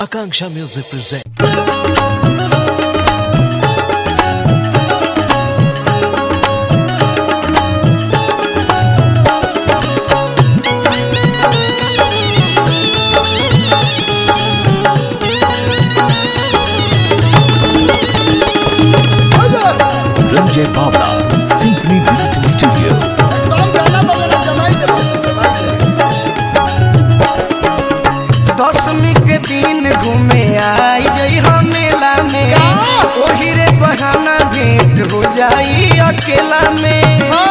Akanksha Music presents. Ranjay Bawla, Symphony Digital Studio. दसवीं के दिन घूमे आई जई हम मेला में ओही रे बहाना भेंट हो जाई अकेला में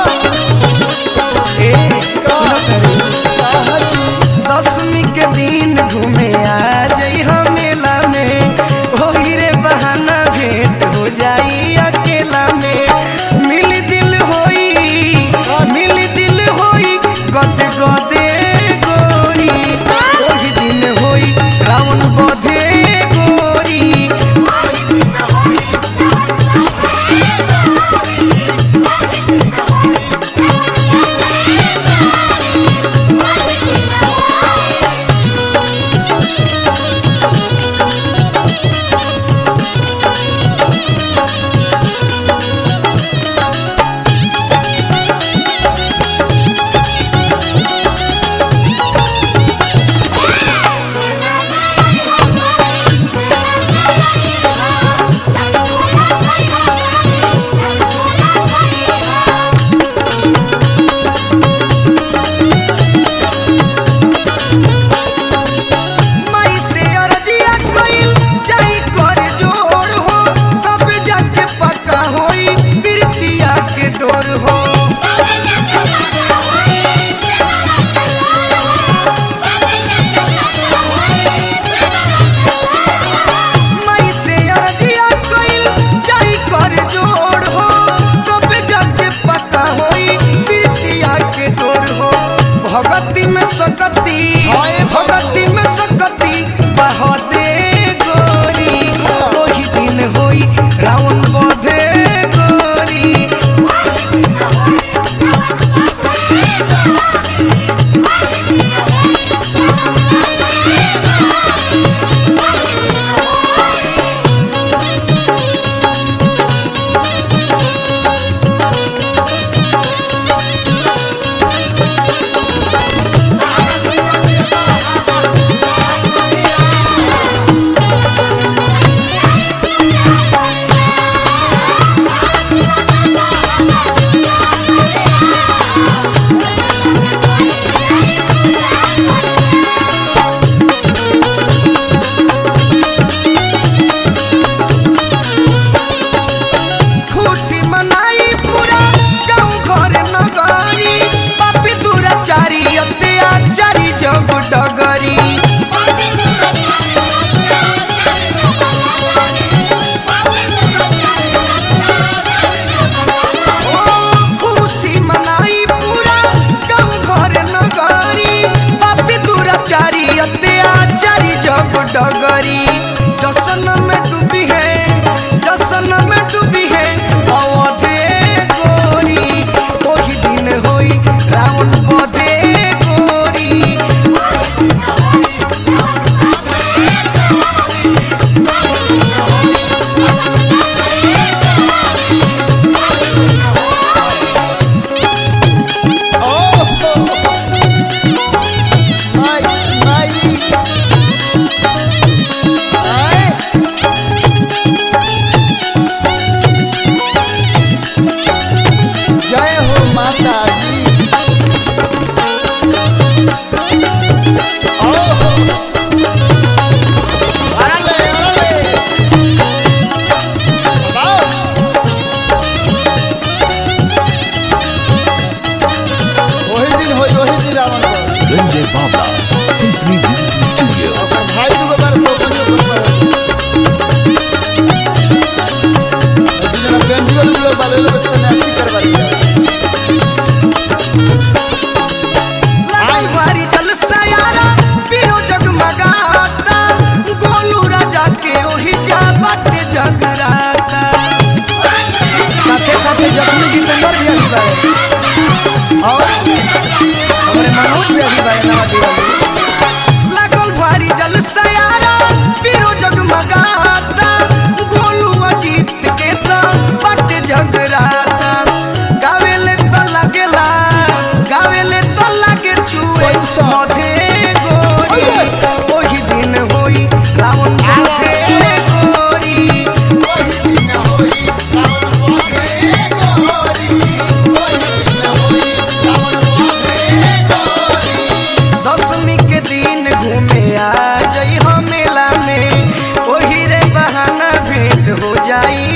ए, सुनो तनी। दसवीं के दिन घूमे आ जई हम मेला में ओही रे बहाना भेंट हो जाई अकेला में मिल दिल होई मिल दिल होई गते गते गोरी ओही दिन होई रावण बधे गोरी माई से अरजिया कइल जाई कर जोड़ हो तब जाके पक्का होई बिरतिया के डोर हो माई से अरजिया कइल जाई कर जोड़ हो तब जाके पक्का होई बिरतिया के डोर हो भगती में सकती भगती में सकती बहदे गोरी ओही दिन होई रावण बधे गोरी खुशी मनाई पूरा गाँव घर नगरी पापी दुराचारी अत्याचारी जब डगरी ओ, खुशी मनाई पूरा गाँव घर नगरी पापी दुराचारी अत्याचारी जब डगरी जसन में डूबी है जसन में डूबी है अवधे गोरी ओही दिन होई रावण बधे गोरी जय हो माता दी आओ अरले अरले आओ वही दिन होई वही दिन रावण को Ranjay Bawla, Symphony Digital Studio. ओकर भाई दुगो बार सौकरियो पर दिन बेंजुअल लोग बाले लोग सन्यासी करवाई लागल भारी जलसा यारा पीरो जगमगाता गोलू राजा के ओही जा बाटे जगराता साथे साथे जगमी जितेंद्र भी अभी बारे और हमारे मनोज भी अभी बारे नवा दिवाली लागल भारी जलसा यारा जाई